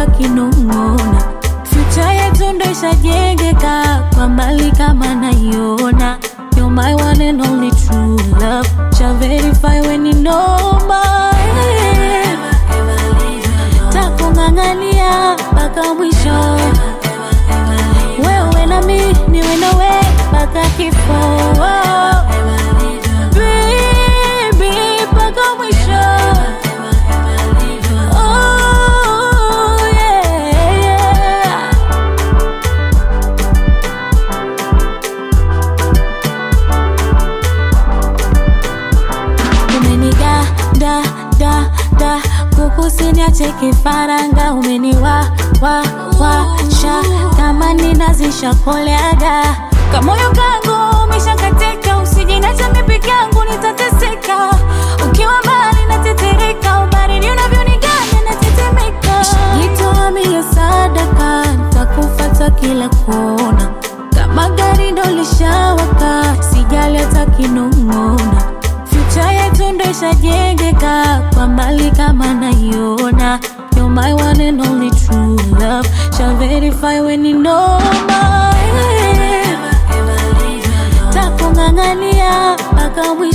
hata kinong'ona. Future yetu ndo ishajengeka kwa mbali kama naiona. You're my one and only true love. Shall verify when you know my takung'ang'ania mpaka mwisho. Wewe na mi niwe nawe mpaka kifo. Baby, mpaka mwisho. Oh, yeah, yeah. umeniga da da da kukusiniache kifaranga umeniwa wa wa sha kama ninazisha koleaga kamoyo kangu umeshakatika usijinacha mipiki yangu nitateseka ukiwa mbali natetereka ubaridi unavyoniganya natetemeka jitoa mie sadaka takufata kila kona kama gari ndo lishawaka sijali hata kinong'ona Future yetu ndo ishajengeka kwa mbali kama naiona. You're my one and only true love. Shall verify when you know my takung'ang'ania mpaka mwisho.